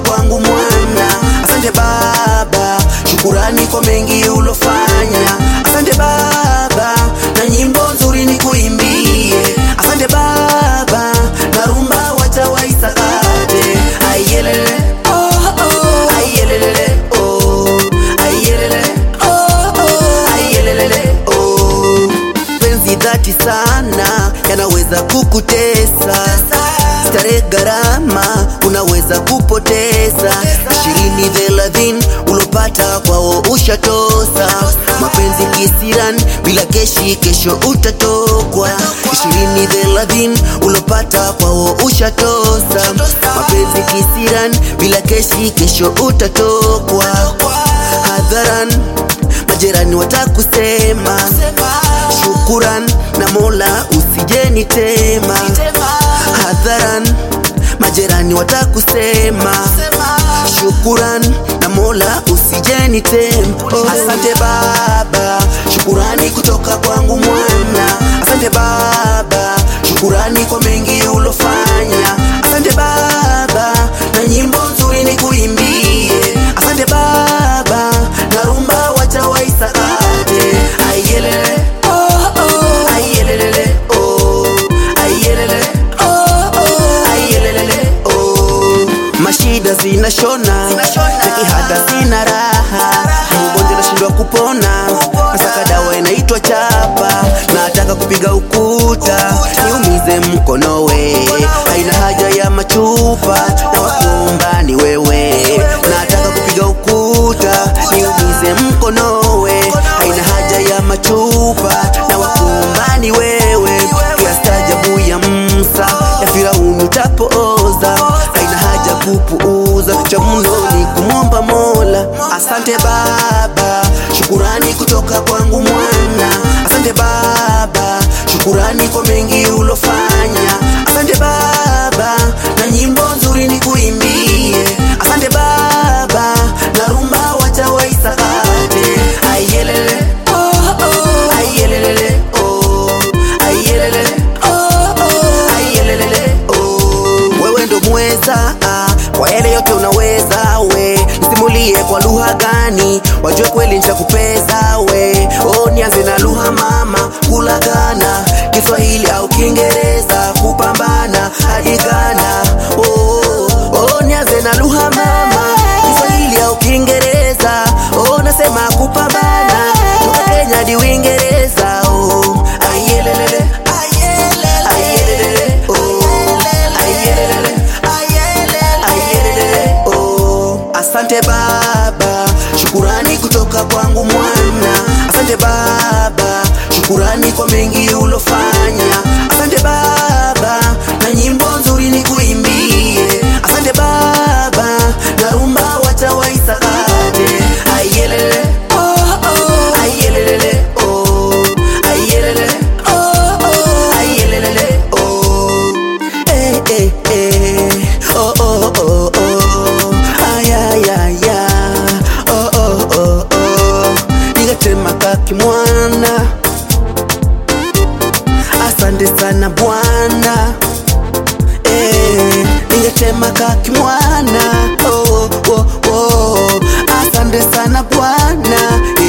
kwangu mwana. Asante Baba, shukurani kwa mengi ulofanya. Asante Baba, na nyimbo nzuri ni kuimbie. Asante Baba, na rumba wacha waisakate. Ayelele, oh, oh, ayelele, oh, ayelele, oh, oh, ayelele, oh. Penzi dhati sana yanaweza kukutesa, starehe gharama unaweza kupoteza. Ishirini thelathini ulopata kwao ushatosa, mapenzi kisiran bila keshi, kesho utatokwa. Ishirini thelathini ulopata kwao ushatosa, mapenzi kisiran bila keshi, kesho utatokwa. Hadharan majirani watakusema shukuran na Mola usijenitema hadharan, majirani watakusema shukuran na Mola usijenitema. Oh. Asante Baba, shukurani kutoka kwangu mwana. Asante Baba, shukurani kwa mengi ulofanya. Asante Baba, na nyimbo nzuri ni kuimbie. Asante Baba, na rumba wacha waisakate. Ayelele, oh, oh, ayelele, oh, ayelele, oh, oh, ayelele, oh. Mashida zinashona, nikihada sina raha, mgonjwa nashindwa kupona, nasaka dawa inaitwa chapa, nataka kupiga ukuta niumize mkono we, haina haja ya machupa na wakuomba ni wewe, nataka kupiga ukuta niumize mkono we, haina haja ya machupa na wakuomba ni wewe, kiastajabu ya Musa ya Firauni utapooza, haina haja kupuuza, cha mno ni kumwomba Mola. Asante Baba, shukurani kutoka kwangu mwana. Asante Baba, shukurani kwa mengi ulofanya. Asante Baba, na nyimbo nzuri ni kuimbie. Asante Baba, na rumba wacha waisakate. Ayelele, oh, oh, ayelele, oh, ayelele, oh, oh, ayelele, oh. Wewe ndo mweza ah, kwa yale yote unaweza we, nisimulie kwa lugha gani wajue kweli nitakupeza we. Oh, nianze na lugha mama, kulagana Kiswahili au Kiingereza, kupambana hadi Ghana. Oh, oh, nianze na lugha mama, Kiswahili au Kiingereza. Oh, nasema kupambana toka Kenya hadi Uingereza. Oh, ayelelele, ayelelele, oh, ayelelele, ayelelele, oh. Asante Baba, shukurani kutoka kwangu mwana. Asante Baba, shukurani kwa mengi ulofanya. Asante Baba, na nyimbo nzuri ni kuimbie. Asante Baba, na rumba wacha waisakate. Ayelele, oh, oh, ayelele, oh, ayelele, oh, oh, ayelele, oh. Eh, eh, eh, oh, oh, oh, oh. Ay, ay, ay, ay. Oh, oh, oh, oh. Nikatema kaki mwana asante sana bwana eh, ningetema kaki mwana oh, oh, oh. asante sana bwana